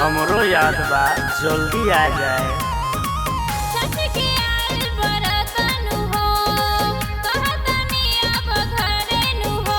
हमरो याद बा जल्दी आ जाए छठ के आइल बरतनु हो कहतनी अब घरे नु हो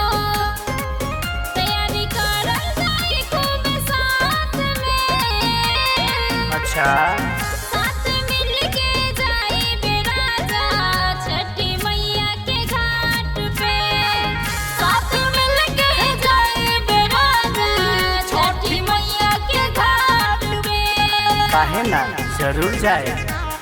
तैयारी करल जाई खूब साथ में अच्छा साथ मिल के जाई बेराजा छठी मैया के घाट पे साथ मिल के जाई बेराजा छठी मैया के घाट पे काहे ना जरूर जाए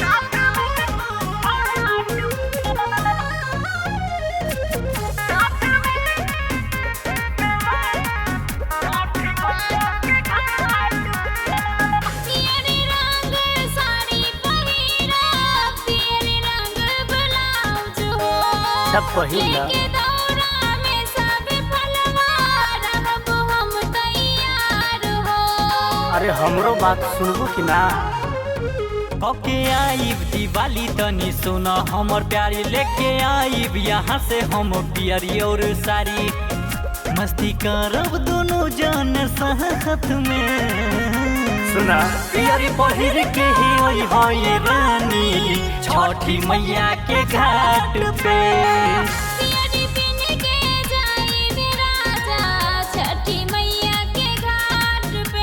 पियरी रंग साड़ी पहिरा पियरी रंग ब्लाउज हो सब पहिला लेके दौरा में सब फलवा रहब हम तैयार हो अरे हमरो बात सुनबू कि ना ओके आइब दिवाली तनी सुन हमर प्यारी लेके आइब यहाँ से हम पियरी और सारी मस्ती करब दोनों जन साथ में सुना पियरी पहिर के ही ओई होई रानी छठी मैया के घाट पे पियरी पिन के जाई बेराजा छठी मैया के घाट पे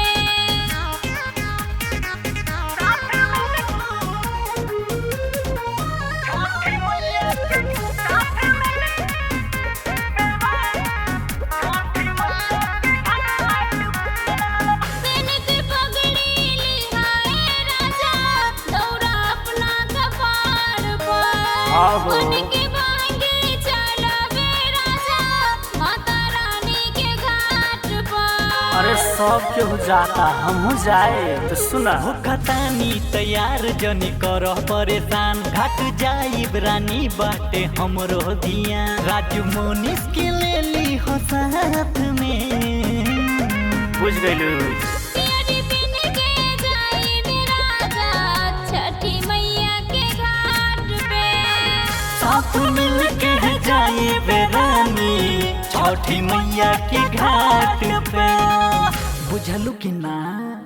तनिक पगड़ी लिहाए राजा दौरा अपना कपार पर आहो। उनके बांगे चलावे राजा माता रानी के घाट पर अरे सब केहू जाता हमहू जाए तो सुना हो खतानी तैयार जनी कर परेशान घाट जाइब रानी बाटे हमरो दिया राजू मोनिस के ले ली हो साथ में बुझ गइलू पियरी पिन के जाई बेराजा छठी मैया के घाट पे साथ मिल के जाए बेरानी छठी मैया के घाट पे बुझलू कि ना